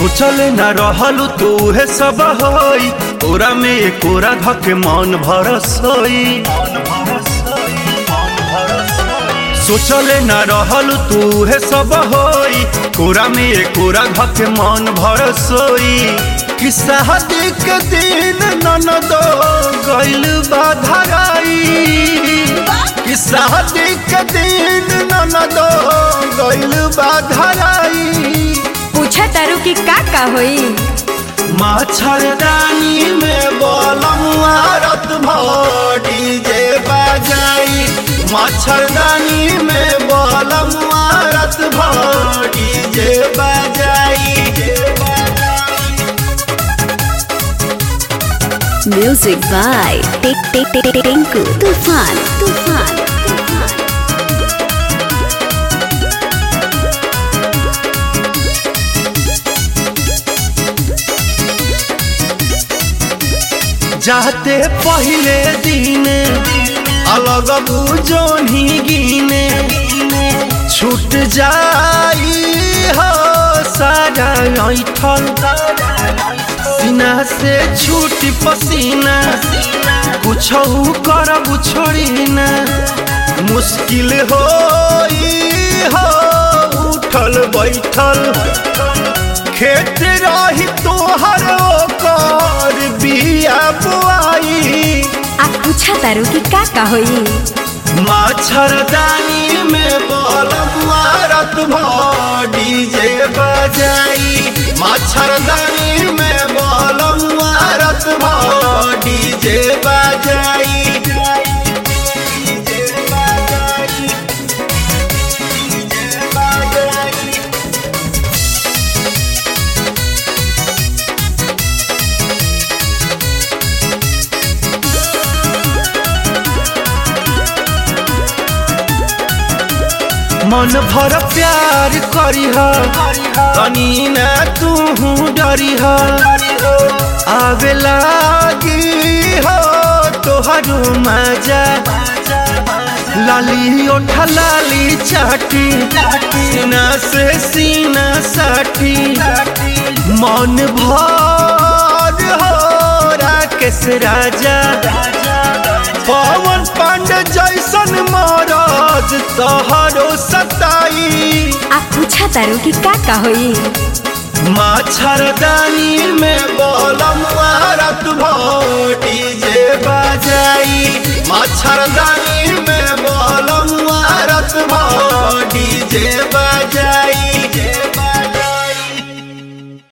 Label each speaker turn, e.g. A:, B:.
A: सोचल न रहल तू है सब होई तोरा में कोरा धके मन भरस होई सोचल न रहल तू है सब होई कोरा में कोरा धके मन भरस होई कि शादी के दिन ननद गइल बाधराई कि शादी के दिन ननद गइल बाधराई
B: पूछा तारू की का का होई
A: मच्छरदानी में बोलम रत भोडी जे बजाई मच्छरदानी में बोलम रत भोडी जे बजाई
C: Music by Tik Tik Tik Tik Tinku Tufan Tufan Tufan
A: जाते पहले दिन अलग बुझोनी गिने छूट जाई हो सारा ऐठल सीना से छूटी पसीना कुछ करब छोड़ी ना मुश्किल हो हो उठल बैठल खेत रही तोहर ओकर बिया बुआई
B: आ पूछा तारू की का का होई
A: मच्छरदानी में बोलबुआ रत भोडी जे बजाई मच्छरदानी में बोलबुआ रत भोडी जे बजाई मन भर प्यार करीह तनी न तू डरीह आवे लागी हो तोहरो मजा लाली ओठा लाली चाटी सीना से सीना साटी मन भर हो राकेश राजा पवन पांडे जैसन महाराज तोहरो सताई
B: आ पूछा तारू की का का होई
A: मच्छरदानी में बोलम रत भोटी जे बजाई मच्छरदानी में बोलम रत भोटी जे बजाई